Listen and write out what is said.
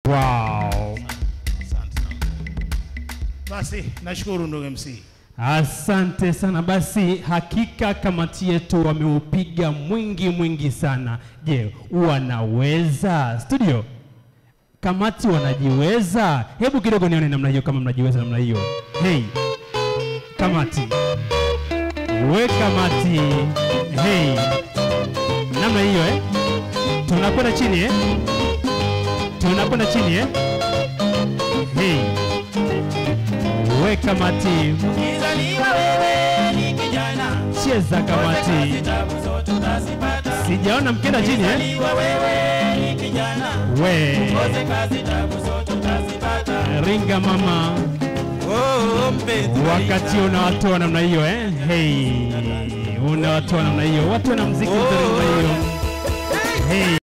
Wow. Basi nashukuru ndugu MC. Asante sana. Basi hakika kamati yetu wameupiga mwingi mwingi sana. Je, wanaweza studio? Kamati wanajiweza? Hebu kidogo nione namna hiyo, kama mnajiweza namna hiyo. Hey, kamati, we kamati, hey, namna hiyo eh? Tunakwenda chini eh? Tunakwenda chini eh? Hey, we kamati, Ukizaliwa wewe ni kijana, cheza kamati. zitabu zote utazipata. Sijaona mkenda chini eh? Ukizaliwa wewe ni kijana, We koze kazi tabu zote utazipata. ringa mama, Oh, mpenzi wakati unawatoa namna hiyo eh? Hey, unawatoa namna hiyo, watu wana mziki mzuri namna hiyo. Hey.